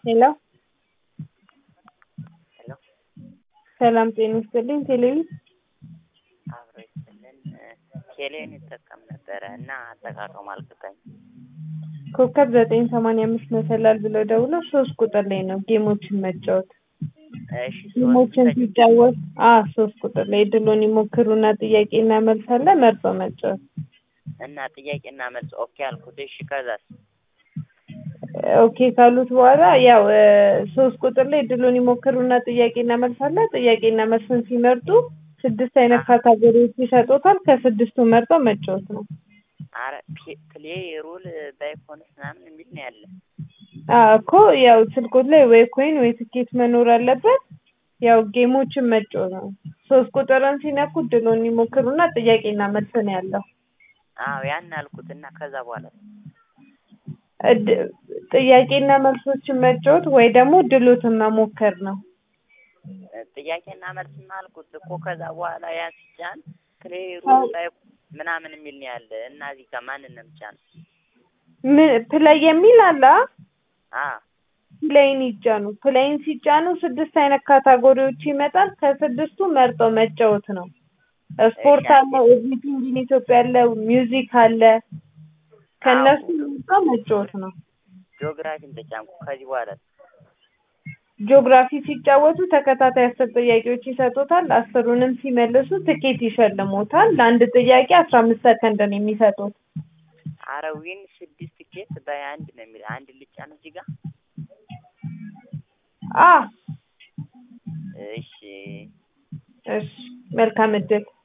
ሄሎ ሄሎ ሰላም ጤና ይስጥልኝ። ቴሌቪ አብሮ ይስጥልን። ቴሌን ይጠቀም ነበረ እና አጠቃቀሙ አልገባኝም። ኮከብ ዘጠኝ ሰማንያ አምስት መሰላል ብለው ደውለው ሶስት ቁጥር ላይ ነው ጌሞችን መጫወት። እሺ ጌሞችን ሶስት ሲጫወት አ ሶስት ቁጥር ላይ እድሉን ይሞክሩና ጥያቄና መልስ አለ መርጦ መጫወት። እና ጥያቄና መልስ ኦኬ አልኩት። እሺ ከዛስ? ኦኬ ካሉት በኋላ ያው እ ሶስት ቁጥር ላይ እድሉን ይሞክሩና ጥያቄና መልስ አለ። ጥያቄና መልስን ሲመርጡ ስድስት አይነት ካታጎሪዎች ይሰጡታል። ከስድስቱ መርጠው መጫወት ነው። አረ ፕ- ፕሌይ ሩል ባይኮንስ ምናምን የሚል ነው ያለ። አ እኮ ያው ስልኮት ላይ ወይ ኮይን ወይ ትኬት መኖር አለበት። ያው ጌሞችን መጫወት ነው። ሶስት ቁጥርን ሲነኩ እድሉን ይሞክሩና ጥያቄና መልስ ነው ያለው። አዎ ያን አልኩት እና ከዛ በኋላ እድ- ጥያቄና መልሶችን መጫወት ወይ ደግሞ ድሎትን መሞከር ነው። ጥያቄና መልስማ አልኩት እኮ ከዛ በኋላ ያ ሲጫን ፕሌይ ሩል ባይ ምናምን የሚል ነው ያለ እና እዚህ ጋር ማንን ነው የምጫነው? ምን ፕላይ የሚል አለ አ? አ ፕላይን ይጫኑ። ፕላይን ሲጫኑ ስድስት አይነት ካታጎሪዎች ይመጣል። ከስድስቱ መርጦ መጫወት ነው። ስፖርት አለ፣ ኤቭሪቲንግ ኢን ኢትዮጵያ አለ፣ ሚውዚክ አለ። ከእነሱ መርጦ መጫወት ነው። ጂኦግራፊን ተጫንኩ። ከዚህ በኋላ ጂኦግራፊ ሲጫወቱ ተከታታይ አስር ጥያቄዎች ይሰጡታል። አስሩንም ሲመልሱ ትኬት ይሸልሞታል። ለአንድ ጥያቄ አስራ አምስት ሰከንድ ነው የሚሰጡት። አረ ዊን ስድስት ቲኬት በአንድ ነው የሚል አንድ ልጫን እዚህ ጋር አ እሺ እሺ መልካም እድል